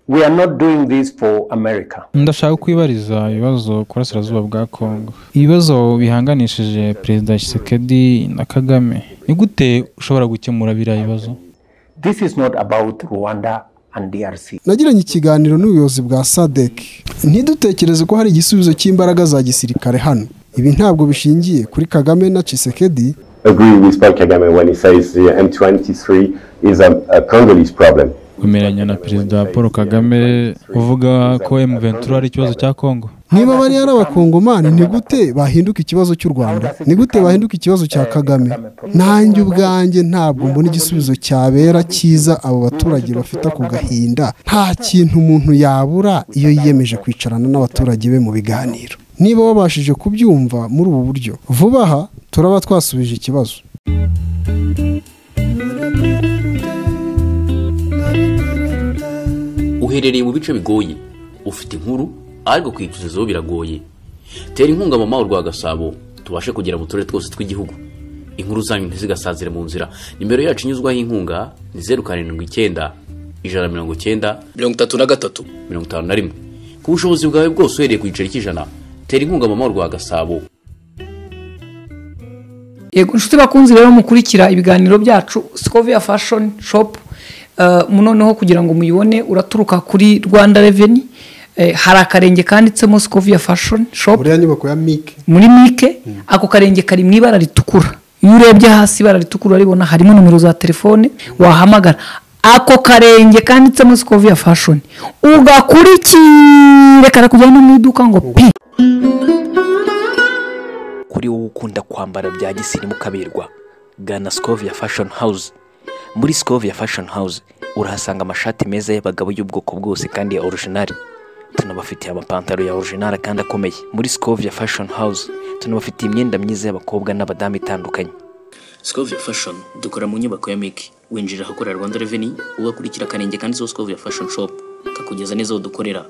We are not doing this for America. ndashaka kwibariza ibibazo ku burasirazuba bwa kongo ibibazo bihanganishije perezida Tshisekedi na kagame ni gute ushobora gukemura biriya bibazo This is not about Rwanda and DRC. nagiranye ikiganiro n'ubuyobozi bwa sadec ntidutekereze ko hari igisubizo cy'imbaraga za gisirikare hano ibi ntabwo bishingiye kuri kagame na cisekedi agree with Paul Kagame when he says the M23 is a, a Congolese problem. wemeranya na perezida paul kagame uvuga ko M23 ari ikibazo cya kongo niba bariya ari abakongomani ni gute bahinduka ikibazo cy'u rwanda ni gute bahinduka ikibazo cya kagame nanjye ubwanjye ntabwo mbona igisubizo cyabera cyiza abo baturage bafite ako gahinda nta kintu umuntu yabura iyo yiyemeje kwicarana n'abaturage be mu biganiro niba wabashije kubyumva muri ubu buryo vuba aha turaba twasubije ikibazo uherereye mu bice bigoye ufite inkuru ariko kuyituzizaho biragoye tera inkunga mama rwa gasabo tubashe kugera mu turere twose tw'igihugu inkuru zanyu ntizigasazire mu nzira nimero yacu inyuzwaho inkunga ni zeru karindwi icyenda ijana na mirongo icyenda mirongo itatu na gatatu mirongo itanu na rimwe ku bushobozi bwawe bwose uhereye ku giceri cy'ijana tera inkunga mama rwa gasabo yego inshuti bakunzi rero mukurikira ibiganiro byacu sikovia fashoni shopu noneho kugira ngo muyibone uraturuka kuri rwanda reveni hari akarenge kanditsemo sikovia fashoni shopu buriya nyubako ya mike muri mike ako karenge kari mu ibara ritukura iyo urebye hasi ibara ritukura urabibona harimo nomero za telefone wahamagara ako karenge kanditsemo sikoviya fashoni ugakurikire karakujyana no mu iduka ngo pi kuri wowe ukunda kwambara bya gisirimu ukaberwa gana sikovia fashion house muri sikovia fashion house urahasanga amashati meza y'abagabo y'ubwoko bwose kandi ya orijinali tunabafitiye amapantaro ya orijinali kandi akomeye muri sikovia fashion house tunabafitiye imyenda myiza y'abakobwa n'abadamu itandukanye sikoviya fashoni dukora mu nyubako ya miki winjira ahakorera rwanda reveni ugakurikira akarenge kanditseho sikoviya fashoni shopu kakugeza neza aho dukorera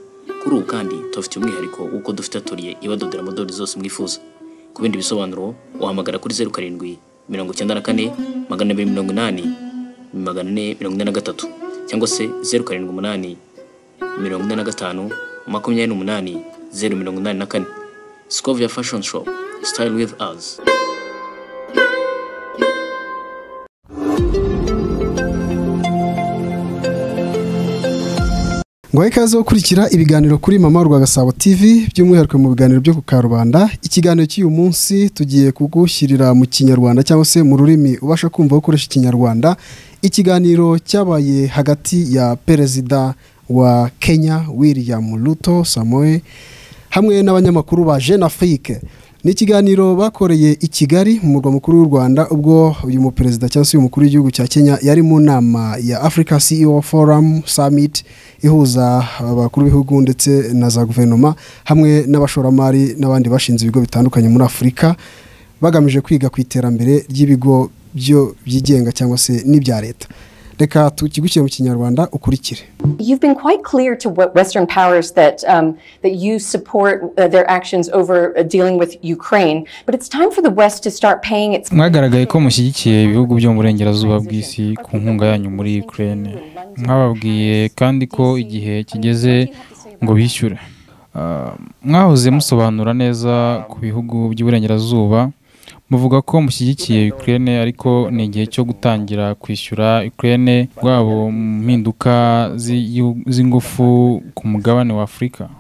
kuri ubu kandi tubafite umwihariko w'uko dufite atoriye ibadodera modeli zose mwifuza ku bindi bisobanuro wahamagara kuri zeru karindwi mirongo icyenda na kane magana abiri mirongo inani magana ane mirongo ine na gatatu cyangwa se zeru karindwi umunani mirongo ine na gatanu makumyabiri n'umunani zeru mirongo inani na kane sikoviya fashoni shopu sitayili wivu azi ngo ikaze gukurikira ibiganiro kuri mama rwagasabo tv by'umwihariko mu biganiro byo ku karubanda ikiganiro cy'uyu munsi tugiye kugushyirira mu kinyarwanda cyangwa se mu rurimi ubasha kumva ukoresha ikinyarwanda ikiganiro cyabaye hagati ya perezida wa kenya william ruto samoe hamwe n'abanyamakuru ba jeune afrique ni ikiganiro bakoreye i kigali mu murwa mukuru w'u rwanda ubwo uyu muperezida cyangwa se uyu mukuru w'igihugu cya kenya yari mu nama ya africa ceo forum summit ihuza abakuru b'ibihugu ndetse na za guverinoma hamwe n'abashoramari n'abandi bashinze ibigo bitandukanye muri afurika bagamije kwiga ku iterambere ry'ibigo byo byigenga cyangwa se n'ibya leta reka tukigukire mu kinyarwanda ukurikire You've been quite clear to what Western powers that um, that you support uh, their actions over uh, dealing with Ukraine, but it's time for the West to start paying its. mwagaragaye ko mushyigikiye ibihugu byo mu burengerazuba bw'isi ku nkunga yanyu muri ukraine mwababwiye kandi ko igihe kigeze ngo bishyure Ah, mwahoze musobanura neza ku bihugu by'iburengerazuba muvuga ko mushyigikiye ukraine ariko ni igihe cyo gutangira kwishyura ukraine rwabo mu mpinduka z'igihu- z'ingufu ku mugabane wa afurika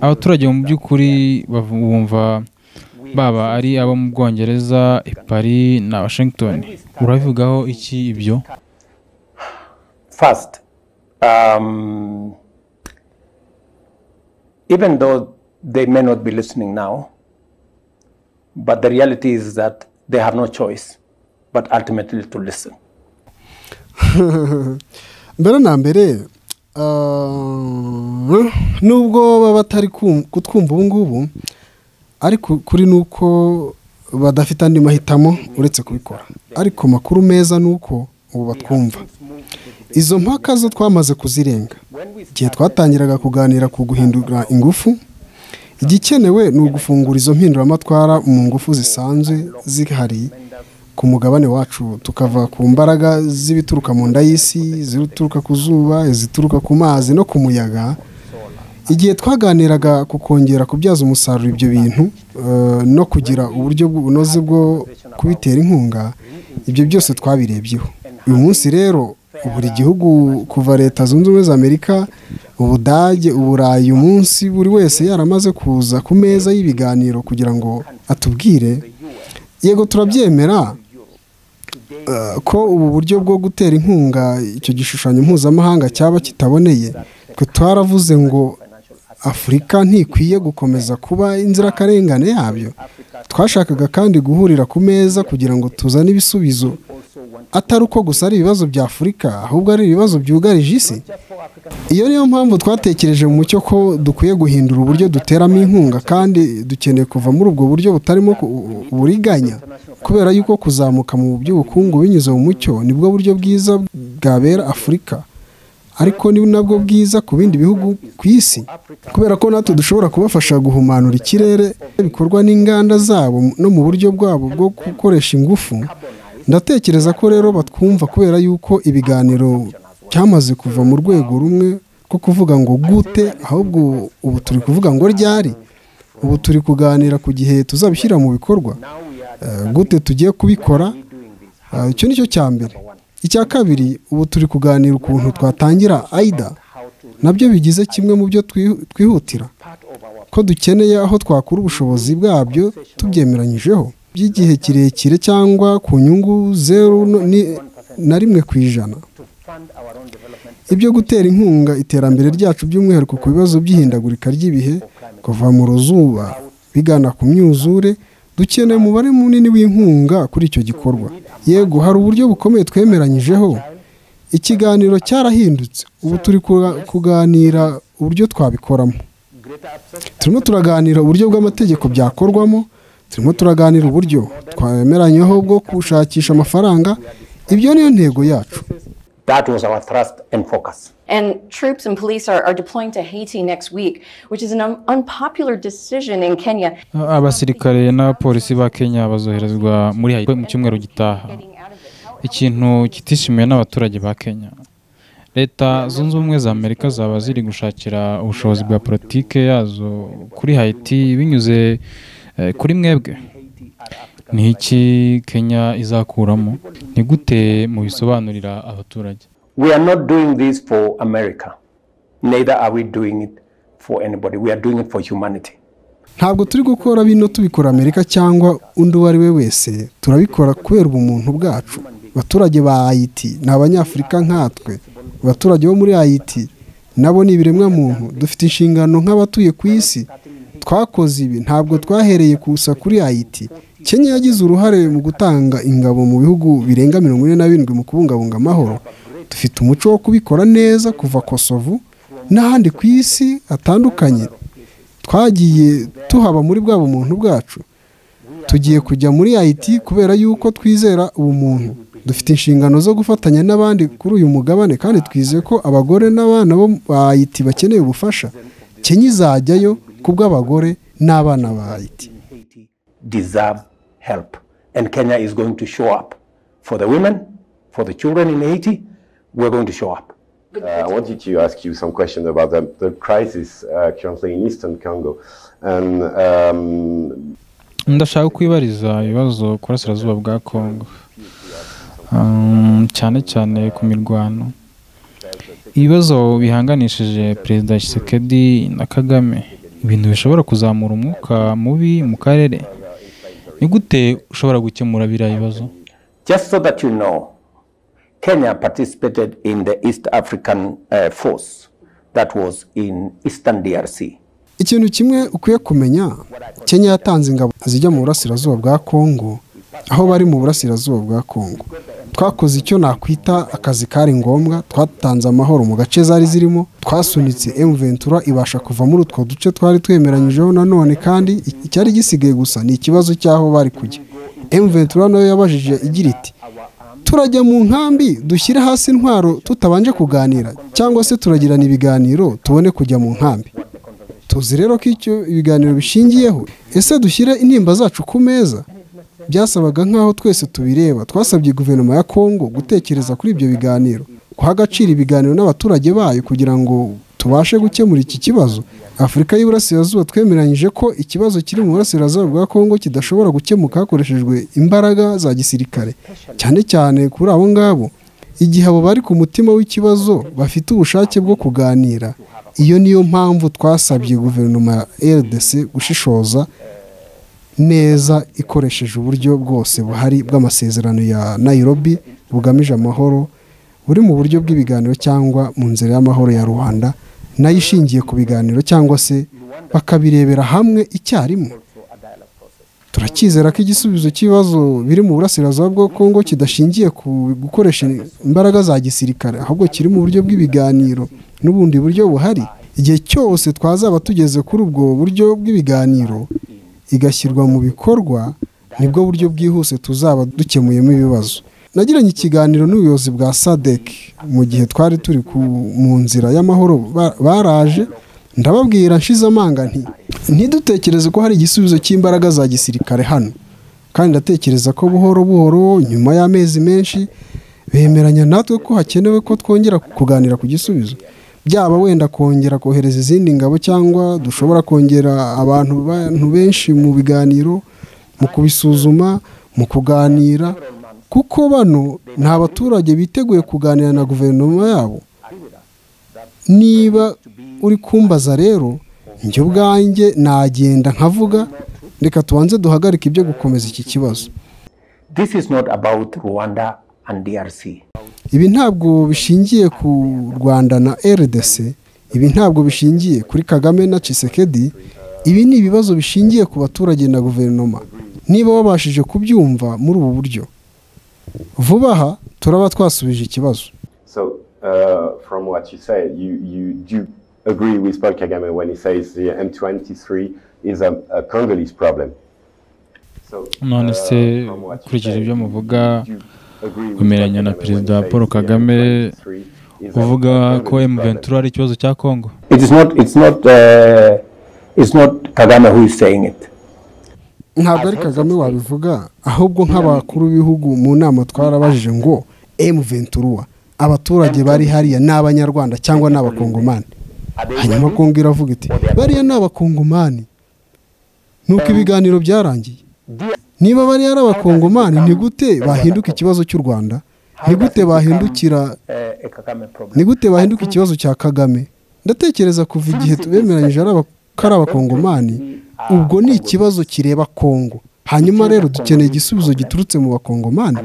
abaturage mu by'ukuri bavu- bumva baba ari abo mu bwongereza i paris na washington urabivugaho iki ibyo First, um, even though they may not be listening now, but the reality is that they have no choice but ultimately to listen. mbere na mbere ah, nubwo baba batari kum- kutwumva ubu ngubu ariko kuri ni uko badafite andi mahitamo uretse kubikora ariko makuru meza ni uko ubu batwumva izo mpaka zo twamaze kuzirenga igihe twatangiraga kuganira ku guhindura ingufu igikenewe ni ugufungura izo mpinduramatwara mu ngufu zisanzwe zihari ku mugabane wacu tukava ku mbaraga z'ibituruka mu nda y'isi izituruka ku zuba izituruka ku mazi no ku muyaga igihe twaganiraga ku kongera kubyaza umusaruro ibyo bintu eh, no kugira uburyo bunoze bwo kubitera inkunga ibyo byose twabirebyeho uyu munsi rero buri gihugu kuva leta zunze ubumwe za amerika ubudage uburayi umunsi buri wese yaramaze kuza ku meza y'ibiganiro kugira ngo atubwire yego turabyemera eh, ko ubu buryo bwo gutera inkunga icyo gishushanyo mpuzamahanga cyaba kitaboneye twe twaravuze ngo afurika ntikwiye gukomeza kuba inzirakarengane yabyo twashakaga kandi guhurira ku meza kugira ngo tuzane ibisubizo atari uko gusa ari ibibazo bya afurika ahubwo ari ibibazo byugarije isi iyo niyo mpamvu twatekereje mu mucyo ko dukwiye guhindura uburyo duteramo inkunga kandi dukeneye kuva muri ubwo buryo butarimo ku- uburiganya kubera yuko kuzamuka mu by'ubukungu binyuze mu mucyo nibwo buryo bwiza bwabera afurika ariko ni nabwo bwiza ku bindi bihugu ku isi kubera ko natwe dushobora kubafasha guhumanura ikirere bikorwa n'inganda zabo no mu buryo bwabo bwo gukoresha ingufu ndatekereza ko rero batwumva kubera yuko ibiganiro cyamaze kuva mu rwego rumwe rwo kuvuga ngo gute ahubwo ubu turi kuvuga ngo ryari ubu turi kuganira ku gihe tuzabishyira mu bikorwa Eh, gute tugiye kubikora Ah, icyo ni cyo cya mbere icya kabiri ubu turi kuganira ukuntu twatangira aida nabyo bigize kimwe mu byo twi- twihutira ko dukeneye aho twakura ubushobozi bwabyo tubyemeranyijeho by'igihe kirekire cyangwa ku nyungu zeru no- ni- na rimwe ku ijana ibyo gutera inkunga iterambere ryacu by'umwihariko ku bibazo by'ihindagurika ry'ibihe kuva mu ruzuba bigana ku myuzure dukeneye umubare munini w'inkunga kuri icyo gikorwa yego hari uburyo bukomeye twemeranyijeho ikiganiro cyarahindutse ubu turi kuga- kuganira uburyo twabikoramo turimo turaganira uburyo bw'amategeko byakorwamo turimo turaganira uburyo twemeranyeho bwo gushakisha amafaranga ibyo niyo ntego yacu That was our thrust and focus. And troops and police are, are deploying to Haiti next week, which is an un- unpopular decision in Kenya. abasirikare n'abapolisi ba kenya bazoherezwa muri haiti mu cyumweru gitaha Getting out of it. How- ikintu kitishimiwe n'abaturage ba kenya leta zunze ubumwe za amerika zaba ziri gushakira ubushobozi bwa politike yazo kuri haiti binyuze eh, kuri mwebwe ni iki kenya izakuramo ni gute mubisobanurira abaturage We are not doing this for America, neither are we doing it for anybody. We are doing it for humanity. ntabwo turi gukora bino tubikora amerika cyangwa undi uwo ari we wese turabikora kubera ubumuntu bwacu abaturage ba ayiti ni abanyafurika nkatwe abaturage bo muri ayiti nabo ni ibiremwa muntu dufite inshingano nk'abatuye ku isi twakoze ibi ntabwo twahereye gusa kuri ayiti kenya yagize uruhare mu gutanga ingabo mu bihugu birenga mirongo ine na birindwi mu kubungabunga amahoro dufite umuco wo kubikora neza kuva kosovu n'ahandi ku isi hatandukanye twagiye tuhaba muri bwa bumuntu bwacu tugiye kujya muri IT kubera yuko twizera ubumuntu dufite inshingano zo gufatanya n'abandi kuri uyu mugabane kandi twizeye ko abagore n'abana bo ba IT bakeneye ubufasha kenya izajyayo kubw'abagore n'abana ba IT Deserve help. And Kenya is going to show up for the women, for the children in Haiti. We're going to show up. I wanted to ask you some question about the, the crisis uh, currently in Eastern Congo. And um, ndashaka kwibariza ibibazo ku burasirazuba bwa kongo Um, cyane cyane ku mirwano ibibazo bihanganishije perezida Tshisekedi na kagame ibintu bishobora kuzamura umwuka mubi mu karere ni gute ushobora gukemura biriya bibazo Just so that you know, Kenya participated in the East African uh, force that was in Eastern DRC. ikintu kimwe ukwiye kumenya kenya yatanze ingabo zijya mu burasirazuba bwa kongo aho bari mu burasirazuba bwa kongo twakoze icyo nakwita akazi kari ngombwa twatanze amahoro mu gace zari zirimo twasunitse ventura ibasha kuva muri utwo duce twari twemeranyijeho nanone kandi icyari gisigaye gusa ni ikibazo cy'aho bari kujya ventura nayo yabajije igira iti turajya mu nkambi dushyire hasi intwaro tutabanje kuganira cyangwa se turagirana ibiganiro tubone kujya mu nkambi tuzi rero ko icyo ibiganiro bishingiyeho ese dushyire intimba zacu ku meza byasabaga nk'aho twese tubireba twasabye guverinoma ya kongo gutekereza kuri ibyo biganiro guha agaciro ibiganiro n'abaturage bayo kugira ngo tubashe gukemura iki kibazo afurika y'iburasirazuba twemeranyije ko ikibazo kiri mu burasirazuba bwa kongo kidashobora gukemuka hakoreshejwe imbaraga za gisirikare cyane cyane kuri abo ngabo igihe abo bari ku mutima w'ikibazo bafite ubushake bwo kuganira iyo niyo mpamvu twasabye guverinoma ya rdc gushishoza neza ikoresheje uburyo bwose buhari bw'amasezerano ya nairobi bugamije amahoro buri mu buryo bw'ibiganiro cyangwa mu nzira y'amahoro ya rubanda nayo ishingiye ku biganiro cyangwa se bakabirebera hamwe icyarimwe turakizera ko igisubizo cy'ibibazo biri mu burasirazuba bwa kongo kidashingiye ku gukoresha imbaraga za gisirikare ahubwo kiri mu buryo bw'ibiganiro n'ubundi buryo buhari igihe cyose twazaba tugeze kuri ubwo buryo bw'ibiganiro igashyirwa mu bikorwa nibwo buryo bwihuse tuzaba dukemuyemo ibibazo nagiranye ikiganiro n'ubuyobozi bwa sadec mu gihe twari turi mu nzira y'amahoro baraje ndababwira nshize amanga nti ntidutekereze ko hari igisubizo cy'imbaraga za gisirikare hano kandi ndatekereza ko buhoro buhoro nyuma y'amezi menshi bemeranya natwe ko hakenewe ko twongera kuganira ku gisubizo byaba wenda kongera kohereza izindi ngabo cyangwa dushobora kongera abantu benshi mu biganiro mu kubisuzuma mu kuganira kuko bano nta baturage biteguye kuganira na guverinoma yabo niba uri kumbaza rero njye ubwanjye nagenda nkavuga reka tubanze duhagarike ibyo gukomeza iki kibazo this is not about rwanda and drc ibi ntabwo bishingiye ku rwanda na rdc ibi ntabwo bishingiye kuri kagame na cisekedi ibi ni ibibazo bishingiye ku baturage na guverinoma niba wabashije kubyumva muri ubu buryo vuba aha turaba twasubije ikibazo Uh, from what you say, you, you do agree with Paul Kagame when he says the M23 is a, a Congolese problem. So, none se ukurikije ibyo muvuga wemeranya na perezida paul kagame kuvuga ko M23 ari ikibazo cya kongo It is not, it's not, uh, it's not Kagame who is saying it. ntabwo ari kagame wabivuga ahubwo nk'abakuru b'ibihugu mu nama twarabajije ngo M23 abaturage bari hariya ni abanyarwanda cyangwa ni abakongomani hanyuma kongo iravuga iti bariya ni abakongomani nuko ibiganiro byarangiye niba bariya ari abakongomani ni gute bahinduka ikibazo cy'u rwanda ni gute bahindukira ni gute bahinduka ikibazo cya kagame ndatekereza kuva igihe tubemeranyije ko ari abakongomani ubwo ni ikibazo kireba kongo hanyuma rero dukeneye igisubizo giturutse mu bakongomani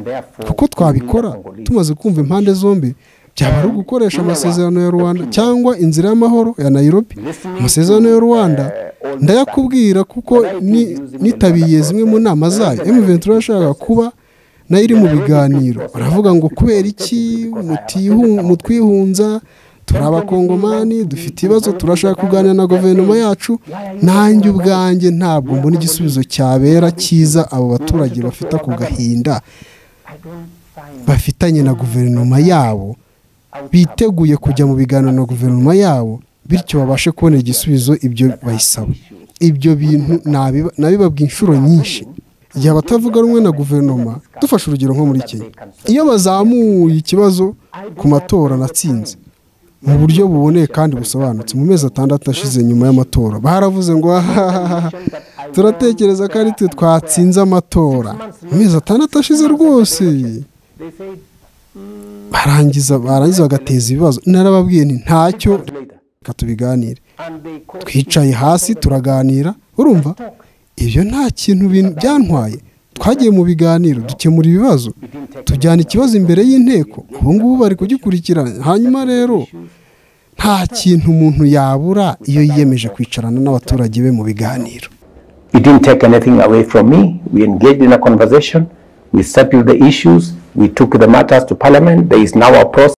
kuko twabikora tumaze kumva impande zombi byaba ari ugukoresha amasezerano ya rwanda cyangwa inzira y'amahoro ya nairobi amasezerano ya rwanda ndayakubwira kuko nitabiye zimwe mu nama zayo emuventura yashakaga kuba nayo iri mu biganiro baravuga ngo kubera iki mutwihunza turi abakongomani dufite ibibazo turashaka kuganira na guverinoma yacu nanjye ubwanjye ntabwo mbona igisubizo cyabera cyiza abo baturage bafite ako gahinda bafitanye na guverinoma yabo biteguye kujya mu biganiro na guverinoma yabo bityo babashe kubona igisubizo ibyo bayisaba ibyo bintu nabibabwa inshuro nyinshi igihe abatavuga rumwe na guverinoma dufashe urugero nko muri kenya iyo bazamuye ikibazo ku matora natsinze mu buryo buboneye kandi busobanutse mu mezi atandatu ashize nyuma y'amatora baravuze ngo turatekereza ko ari twe twatsinze amatora mu mezi atandatu ashize rwose barangiza barangiza bagateza ibibazo narababwiye ni ntacyo reka tubiganire twicaye hasi turaganira urumva ibyo nta kintu byantwaye twagiye mu biganiro dukemura ibibazo tujyana ikibazo imbere y'inteko ubu ngubu bari kugikurikirana hanyuma rero nta kintu umuntu yabura iyo yiyemeje kwicarana n'abaturage be mu biganiro You didn't take anything away from me. We engaged in a conversation. We settled the issues. We took the matters to parliament. There is now a process.